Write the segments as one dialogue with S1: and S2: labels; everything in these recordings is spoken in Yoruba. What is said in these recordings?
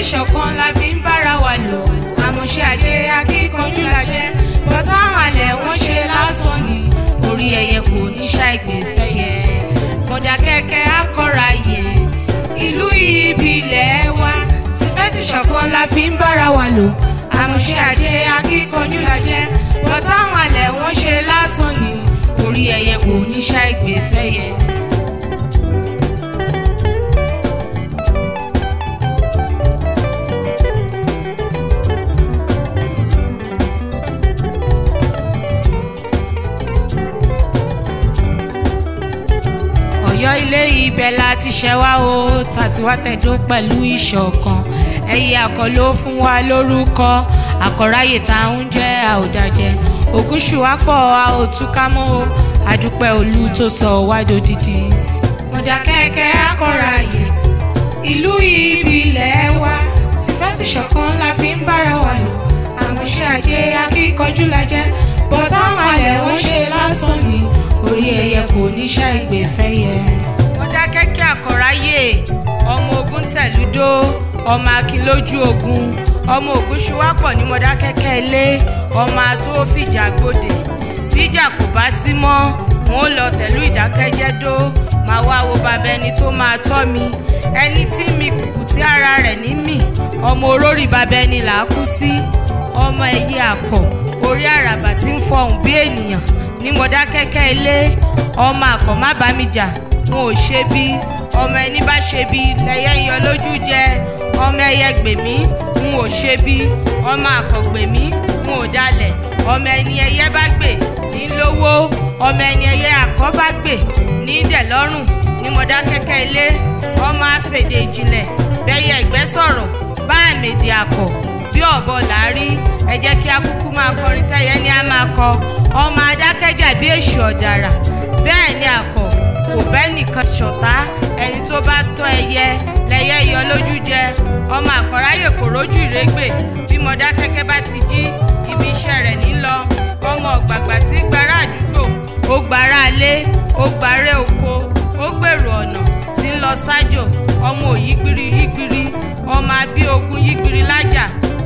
S1: ṣọ̀kan la fi ń bára wa lò àmọ̀ṣe àdé akíkanjú la jẹ́ bọ́tà àwọn àlẹ́ wọ́n ṣe lásán ni orí ẹyẹ kò ní ṣàìgbè fẹ́yẹ mọ̀dà kẹ́kẹ́ akọ́ra yẹ ìlú ìbílẹ̀ wa tìfẹ́sì ṣọ̀kan la fi ń bára wa lò àmọ̀ṣe àdé akíkanjú la jẹ́ bọ́tà àwọn àlẹ́ wọ́n ṣe lásán ni orí ẹyẹ kò ní ṣàìgbè fẹ́yẹ. ọ̀yọ́ ilé ibẹ̀ la ti ṣẹ̀ wá o tàti wá tẹ̀dó pẹ̀lú ìṣọ̀kan ẹyẹ àkọló fún wa lórúkọ àkọ́ráyè tá à ń jẹ́ àòdàjẹ́ ògúnṣùwápọ̀ a ò túká mọ́ o àdúpẹ́ olú tó sọ wá dodidi. mọ̀dàkẹ́kẹ́ àkọ́ráyè ìlú ìbílẹ̀ wa tìfẹ́sì ṣọ̀kan la fi ń bára wa lò àmọ̀ṣe àjẹ akíkanjú la jẹ́ bọ́táwọn alẹ̀ wọ́n ṣe lásán ni orí ẹyẹ kò ní ṣàìgbè fẹ́yẹ. mọ̀dàkẹ́kẹ́ àkọ́ráyè ọmọ ogun tẹ̀lúdó ọmọ akin lójú ogun ọmọ ogun ṣùwápọ̀ ní mọ̀dàkẹ́kẹ́ ilé ọmọ ató fìjà gbòde bíjà kò bá sí mọ́ wọn ò lọ tẹ̀lú ìdákẹ́jẹ́dó máa wá wo bàbá ẹni tó máa tọ́ mi ẹni tí mi kùkù tí ara rẹ̀ ní mì ọmọ orórì bàbá ẹni là á kú sí ọmọ ẹyẹ àkọ́ orí àràbà tí ń fọhùn bí ènìyàn ní mọ̀dákẹ́kẹ́ ilé ọmọ àkọ́ má bá mi jà wọn ò ṣe bí ọmọ ẹni bá ṣe bí lẹ́yẹ yọ lójú jẹ ọmọ ẹyẹ gbèmí n ò ṣe bí ọmọ àkọ́ gbèmí n ò dalẹ̀ ọmọ ẹni ẹyẹ bá gbè ní lówó ọmọ ẹni ẹyẹ àkọ́ bá gbè ní dẹ̀lọ́rùn ní mọ̀dákẹ́kẹ́ ilé ọmọ àfèdè ìjìnlẹ̀ bẹ́yẹ ìgbẹ́ sọ̀rọ̀ bá àmèdè àkọ́ bí ọ̀bọ làárí ẹ jẹ́ kí akúkú máa kọrin tẹ́yẹ ní a máa kọ ọmọ adákẹ́jà bí èṣù ọ̀dàrà bẹ́ẹ̀ ni àkọ́ kò bẹ́ẹ̀ nìkan ṣọ̀tá ẹni tó bá tọ́ ẹyẹ lẹ́yẹ yọ lójú jẹ ọmọ àkọ́ráyè kò rójú ìrégbè bí mọ̀dákẹ́kẹ́ bá ti jí ibi iṣẹ́ rẹ̀ ní lọ ọmọ ọ̀gbàgbà tí ń gbàrà àdúgbò ó gbàrà alé ó gbàrẹ́ oko ó gbèrò ọ̀nà tí ń lọ sájò ọmọ òyígbiri yígbiri ọmọ abí ogun yígbiri lájà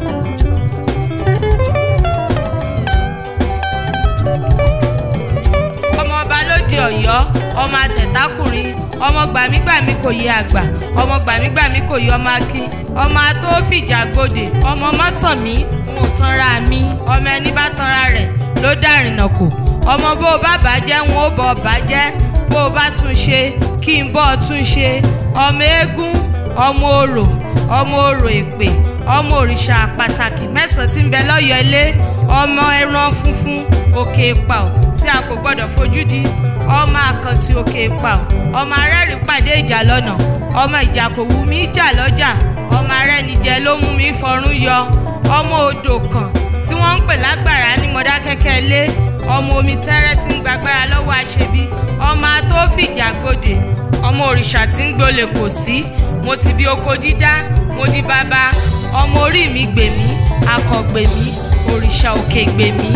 S1: ọmọ ọba lóde Ọ̀yọ́ ọmọ àtẹ̀tákùnrin ọmọ gbàmígbàmí kò yẹ àgbà ọmọ gbàmígbàmí kò yẹ ọmọ akin ọmọ ató fìjà gbòdè ọmọ mọ́tànmí n ò tanra mi ọmọ ẹni bá tanra rẹ̀ ló dárìnà kò ọmọ bó o bá bàjẹ́ n ó bọ̀ bàjẹ́ bó o bá tún ṣe kí n bọ́ ọ tún ṣe ọmọ eégún ọmọ orò ọmọ orò èpè ọmọ òrìṣà pàtàkì mẹ́sàn-án tí ń bẹ lọ́yọ̀ ilé ọmọ ẹran funfun òkè ìpà ò tí a kò gbọ́dọ̀ fojú di ọmọ àkàntì òkè ìpà ò ọmọ arẹ́rìn pàdé ìjà lọ́nà ọmọ ìjà kò wù mí jà lọ́jà ọmọ arẹ́nijẹ ló mú mi fọrún yọ ọmọ odò kan tí wọ́n ń pè lágbára ní mọ̀dákẹ́kẹ́ ilé ọmọ omi tẹ́rẹ́ tí ń gbàgbára lọ́wọ́ àṣebí ọmọ atófìjà gbòdè ọmọ òrìṣà tí ń gbolè kò sí mo ti bí oko dídá mo di bàbá ọmọ orí mi gbèmí akọ gbèmí òrìṣà òkè gbèmí.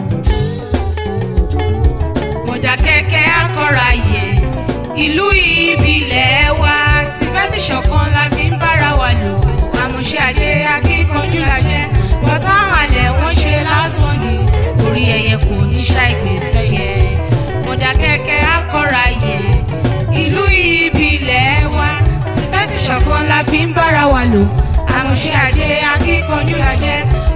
S1: mọ̀dákẹ́kẹ́ akọ́ra yẹ ìlú ìbílẹ̀ wa tìfẹ́tì ṣọ̀kan la fi ń bára wa lò àmọ̀ṣe àdé akíkanjú la jẹ́ bọ́táwọn alẹ̀ wọ́n ṣe lásán ni orí ẹyẹ kò ní ṣàìgbè fẹ́yẹ mọ̀dákẹ́kẹ́ akọ́ra yẹ ìlú ìbílẹ̀ wa tìfẹ́tì ṣọ̀kan la fi ń bára wa lò àmọ̀ṣe àdé akíkanjú la jẹ́